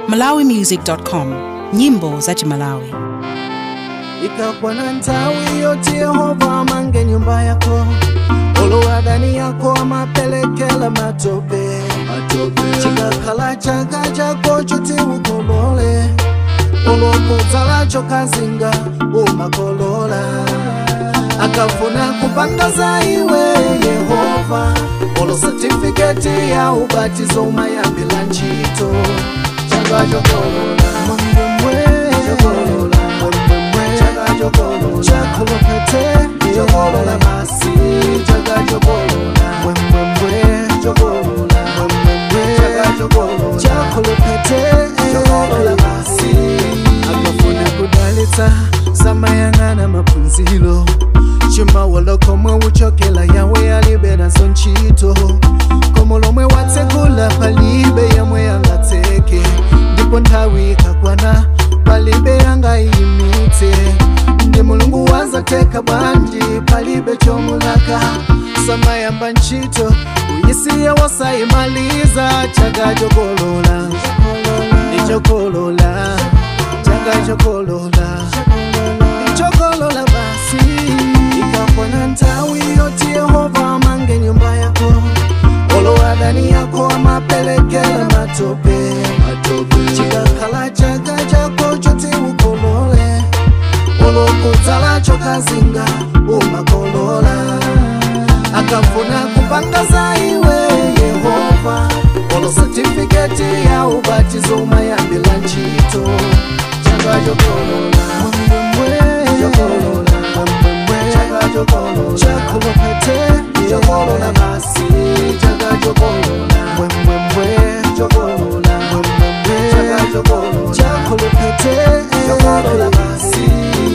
malawimusic.com nyimbo za chimalawi ikakuwa na ntawi yoti yehova amange nyumba yako olowadani yako amapelekela matope chikakhala chaka chako choti ukolole olokudzalacho kazinga umakolola akafuna kupanga za iwe yehova olo satifiketi ya ubatizo umayambila ntchito chaka chokolola mwembwembwe chokolola mwembwembwe chaka chokolola chakolopete chokolola masi chaka chokolola mwembwembwe chokolola mwembwembwe chaka chokolola chakolopete chokolola masi akafuna kudalitsa samayang'ana maphunzilo chimawolo komwe uchokela yawe alibe nazo ntchito komo lomwe watsekula palibe yamwe yangatseke ndipo nthawi ikakwana palibe yangayimitse ndi mulungu wazateka bwanji palibe chomulaka samayamba ntchito uyisiye wasayimaliza chaka chokolola ndichokolola chaka chokolola ndichokolola basi ikakwana nthawi yoti yehova amange nyumba yako olowadani yako amapelekela matope chikakhala chaka chako choti ukolole olokudzalacho kazinga umakolola akafuna kupanga za iwe yehova olo satifiketi ya ubatizo umayambila ntchito chaka chokolola mwembwembwe chokolola mwembwembwe chaka chokolola chakolopete chokolola basi chaka chokolola mwembwembwe chokolola mwembwembwe chaka chokolola chakolopete chokolola basi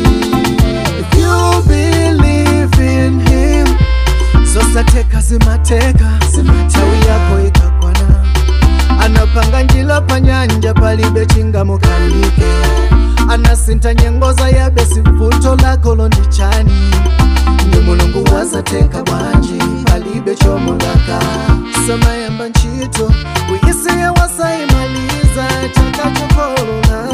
if you believe in him zosateka zimateka tawi yako ikakwana anapanga njila panyanja palibe chingamukanike anasinta nyengoza yabesi mvuto lako londichani ndi mulungu wazateka bwanji palibe chomulaka samayamba ntchito uyisiye wasayimaliza chaka chokolola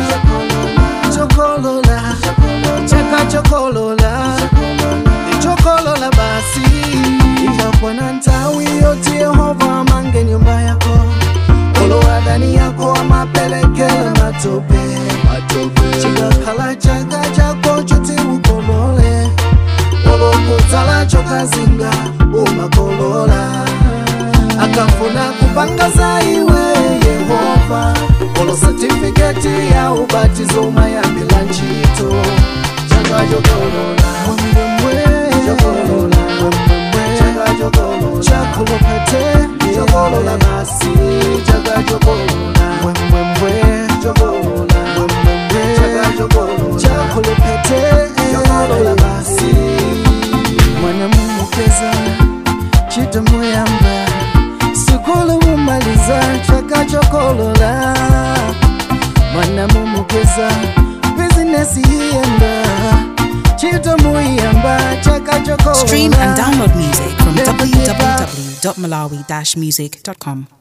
chokolola chaka chokolola ndichokolola basi ikakwana nthawi yoti yehova amange nyumba yako olowadani yako amapelekela matope chikakhala chaka chako choti ukolole olokudzalacho kazinga umakolola akafuna kupanga za iwe yehova olo satifiketi ya ubatizo umayambila ntchito chaka chokolola mwembwembwe chokolola mwembwembwe chaka chokolola chakolopete chokolola basi chaka chokolola mwembwembwe chokolola mwembwembwe chaka chokolola chakolopete chokolola basi mwana mumukeza chito muyamba sukulu mumaliza chaka chokolola mwana mumukeza bizinesi yiyenda chito muyamba chaka chokolola stream and download music from www.malawi-music.com